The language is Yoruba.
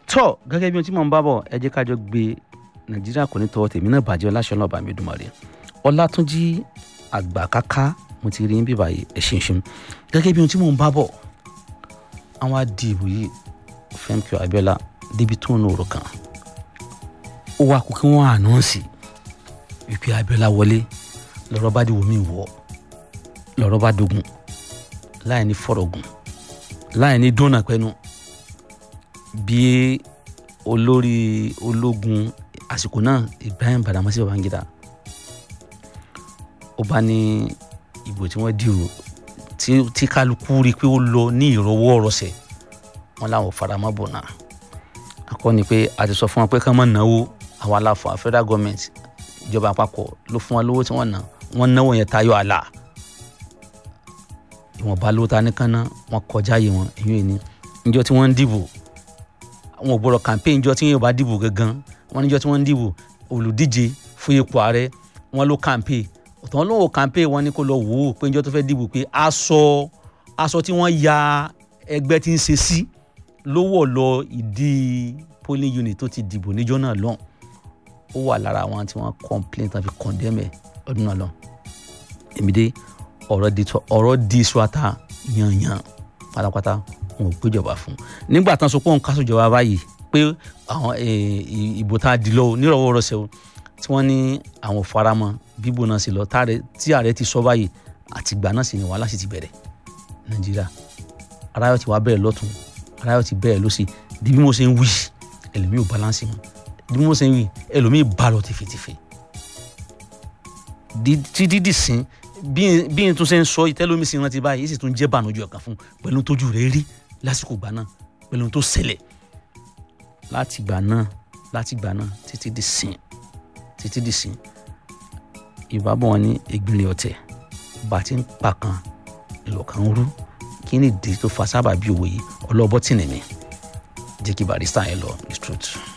tọ́ gẹ́gẹ́ bí ohun tí mò ń bá bọ̀ ẹ jẹ́ ká jọ gbé nàìjíríà kò ní tọwọ́ tèmi náà bàjẹ́ ọláṣẹ́ náà bá mi dùn mọ́re ọlátúnjí àgbà káká mo ti rí ń bíbá yìí ẹ ṣeun ṣeun gẹ́gẹ́ bí ohun tí mò ń bá bọ̀ àwọn adìbò yìí Fẹ́mi Abíọ́lá débi tó ń nòrò kan ó wá kó kí wọ́n ànánsì wípé Abíọ́lá wọlé lọ́rọ̀ bá dìbò mí wọ̀ lọ́rọ̀ bá dogun láì ní fọ̀rọ̀gùn láì ní dúnà pẹ́nu bí olórí ológun àsìkò náà Ibrahim Badamasi Babangida ó bá ní ìbò tí wọ́n dì o tí kálukú rí i pé ó lọ ní ìrọwọ́ ọ̀rọ̀sẹ̀ wọn làwọn faramọ́ bò náà akọni pé a ti sọ fún wọn pé ká má náwó àwọn aláfọ federal government ìjọba àpapọ̀ ló fún wọn lówó tí wọ́n ná wọ́n náwó yẹn tayọ àlà ìwọ̀nba lówó ta nìkan ná wọ́n kọjá yìí wọn èyí ni níjọ́ tí wọ́n ń dìbò àwọn ò gbọ́dọ̀ campaign níjọ́ tí yóò bá dìbò gangan wọ́n níjọ́ tí wọ́n ń dìbò olùdíje fún ipò ààrẹ wọ́n ló campaign òtún wọn lóun campaign wọn ní kó lọ wò ó pé níjọ́ tó fẹ́ dìbò pé aṣọ aṣọ tí wọ́n ya ẹgbẹ́ tí ń ṣe sí ló wọ̀ lọ ìdí polling unit tó ti dìbò níjọ́ náà lọ́hùn ó wà lára àwọn tí wọ́n complain tàbí condemn ẹ̀ ọdún náà lọ. èmi dé ọ̀rọ̀ di suwata yanyan pátápátá wọn ò péjọba fún nígbà tán so pé òun kásò jọba báyìí pé àwọn ìbò tá a di lọ nírọ̀wọ́ rọ̀ṣẹ̀ o tí wọ́n ní àwọn faramọ́ bíbò náà sì lọ tí ààrẹ ti sọ báyìí àtìgbà náà sì ni wàhálà sì ti bẹ̀rẹ̀ nàìjíríà aráyọ̀ ti wá bẹ̀rẹ̀ lọ́tún aráyọ̀ ti bẹ̀rẹ̀ lọ́sì di bí mo ṣe ń wí ẹlòmíì ò balance mọ́ bí mo ṣe ń wí ẹlòmíì bá lọ tìfètìfè títí dì sín bí n tún ṣe ń sọ ìtẹ́lómi sí rántí báyìí èsì tún jẹ́ bànújẹ́ ọ̀kan fún pẹ̀lú tójú rẹ̀ rí lásìkò gbà náà pẹ̀lú tó ṣẹlẹ̀ láti gbà náà láti gbà náà títí dì sín títí dì sín ìbábọ̀ wọn ní ìgbìnlẹ̀ ọ̀tẹ̀ bàtí ń pa kan ìlọ̀kan rú kí ni ìdí tó fa sábà bí òwe yìí ọlọ́bọ̀ tì ní mi jẹ́ kí barista yẹn lọ the truth.